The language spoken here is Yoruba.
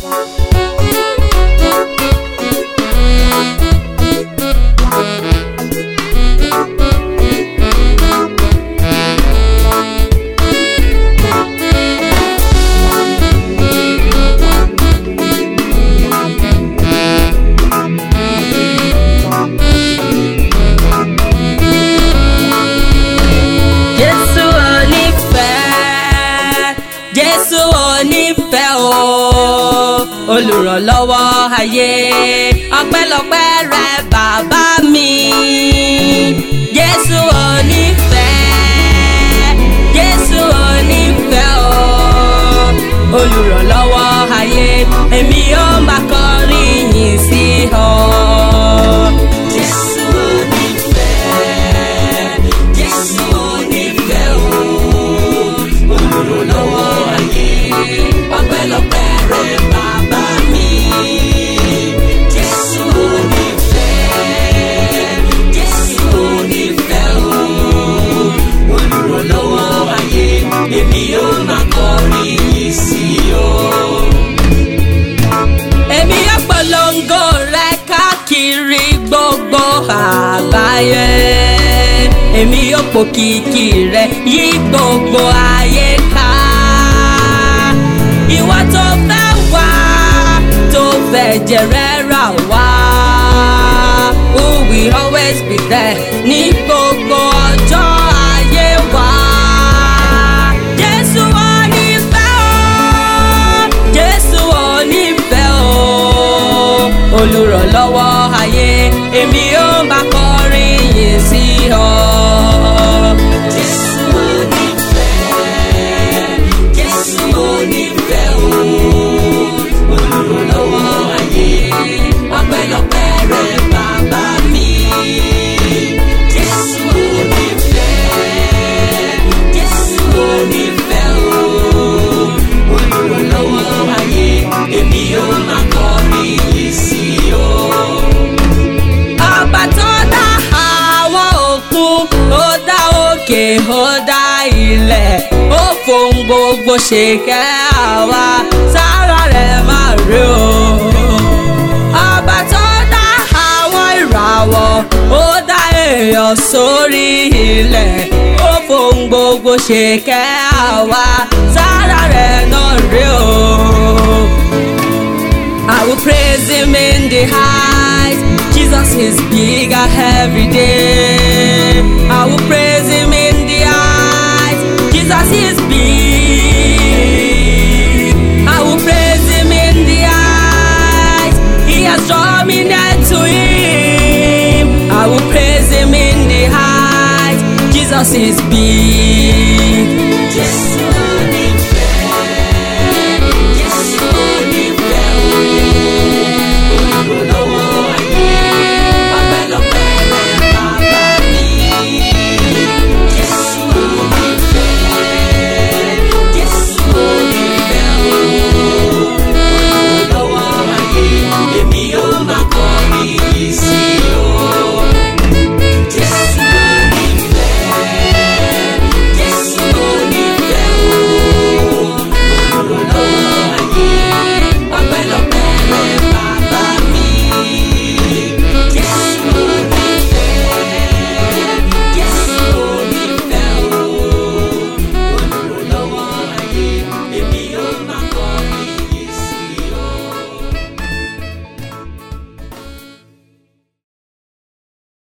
Jésù onífẹ́ Jésù onífẹ́ o olùrànlọ́wọ́ ayé ọpẹ́lọpẹ́ rẹ bàbá mi Jésù onífẹ́ Jésù onífẹ́ o olùrànlọ́wọ́ ayé èmi yóò máa kọrin yìn sí ọ. Jésù onífẹ́ Jésù onífẹ́ o olùrànlọ́wọ́ ayé ọpẹ́lọpẹ́ rẹ bàbá mi. Jésù onífẹ́ Jésù onífẹ́ o olùrànlọ́wọ́ ayé èmi yóò máa kọrin yìí sí o èmi yóò polongo rẹ káàkiri gbogbo àgbáyé èmi yóò pòkìkì rẹ yí gbogbo ayé ká ìwọ tó fẹ́ wá tó fẹ́ jẹrẹ rà wá who will always be there ní gbogbo ọjọ́ ayé wa. Jésù onífẹ́ o Jésù onífẹ́ o olùrànlọ́wọ́ ayé èmi ó máa kọrin yìn sí ọ. Jésù onífẹ́ Jésù onífẹ́ o olùrànlọ́wọ́ ayé ọpẹ́lọpẹ́ rẹ bàbá mi. Jésù onífẹ́ Jésù onífẹ́ o olùrànlọ́wọ́ ayé èmi yóò máa kọrin yìí sí o. Ọba tó dá àwọn òkun, ó dá òkè, ó dá ilẹ̀, ó fohùn gbogbo ṣe kẹ́ àwa, sára rẹ̀ máa rí o. Ọba tó dá àwọn ìràwọ̀, ó dá èèyàn sórí ilẹ̀, ó fohùn gbogbo ṣe kẹ́ àwa, sára rẹ̀ náà rí o. I will praise him in the heights. Jesus is bigger every day. I will praise him in the heights. Jesus is big. I will praise him in the heights. He has drawn me near to him. I will praise him in the heights. Jesus is big.